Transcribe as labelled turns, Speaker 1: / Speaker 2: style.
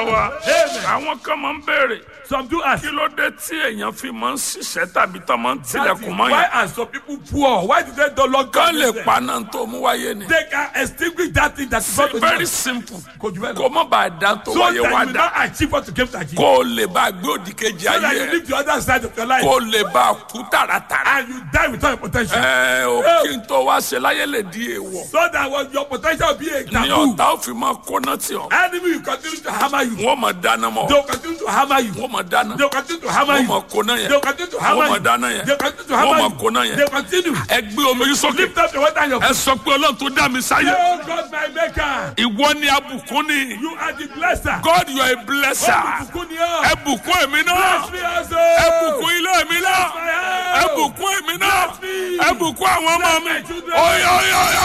Speaker 1: olúwa wa
Speaker 2: Amen.
Speaker 1: àwọn kan máa ń béèrè
Speaker 2: Some do ask.
Speaker 1: kí ló dé tí èèyàn fi máa ń ṣiṣẹ́ tàbí tán máa ń
Speaker 2: That is
Speaker 1: tilẹ̀kùn mọ́
Speaker 2: why
Speaker 1: yẹn
Speaker 2: are some people poor? Why do they don't lock
Speaker 1: kán
Speaker 2: down
Speaker 1: lè
Speaker 2: business?
Speaker 1: paná tó mú wáyé ni
Speaker 2: They can extinguish that thing that is not
Speaker 1: very simple
Speaker 2: Kò jù bẹ́ẹ̀ lọ.
Speaker 1: kó má bàa dá tó
Speaker 2: So
Speaker 1: wáyé
Speaker 2: that you
Speaker 1: wá
Speaker 2: will
Speaker 1: dá
Speaker 2: not achieve what you came to achieve.
Speaker 1: kó o lè bá gbé òdì kejì
Speaker 2: So that
Speaker 1: ayé
Speaker 2: you
Speaker 1: ẹ
Speaker 2: live the other side of your life
Speaker 1: kó o lè bá kú tààràtàrà
Speaker 2: and you die without your potential.
Speaker 1: ẹ ò kí n tó wá ṣe láyé lè di èèwọ̀
Speaker 2: So that was your potential will be a
Speaker 1: ní
Speaker 2: taboo.
Speaker 1: ọ̀tá ò fi máa kóná tì ọ́
Speaker 2: Enemy will continue to hammer you.
Speaker 1: wọ́n máa dáná mọ́
Speaker 2: They will continue to hammer you.
Speaker 1: wọ́n máa dáná
Speaker 2: They will continue to hammer
Speaker 1: wọ́n
Speaker 2: you.
Speaker 1: máa kóná yẹn
Speaker 2: They will continue to hammer
Speaker 1: wọ́n
Speaker 2: you.
Speaker 1: máa dáná yẹn
Speaker 2: They will continue to
Speaker 1: wọ́n
Speaker 2: hammer
Speaker 1: máa
Speaker 2: you.
Speaker 1: kóná yẹn
Speaker 2: They will continue.
Speaker 1: ẹ gbé omi yín sókè
Speaker 2: Lift up the water and your
Speaker 1: ẹ sọ pé ọlọ́run tó dá mi sáyé
Speaker 2: Oh God, my maker.
Speaker 1: ìwọ ni abùkún ni
Speaker 2: You are the blesser.
Speaker 1: God you are a blesser
Speaker 2: Olùbùkún ni ọ́.
Speaker 1: ẹ bùkún èmi náà
Speaker 2: Bless me also.
Speaker 1: ẹ bùkún ilé mi náà
Speaker 2: My house.
Speaker 1: ẹ bùkún èmi náà
Speaker 2: Bless me.
Speaker 1: ẹ bùkún àwọn ọmọ mi
Speaker 2: Bless my children.
Speaker 1: oyo oyo oyo.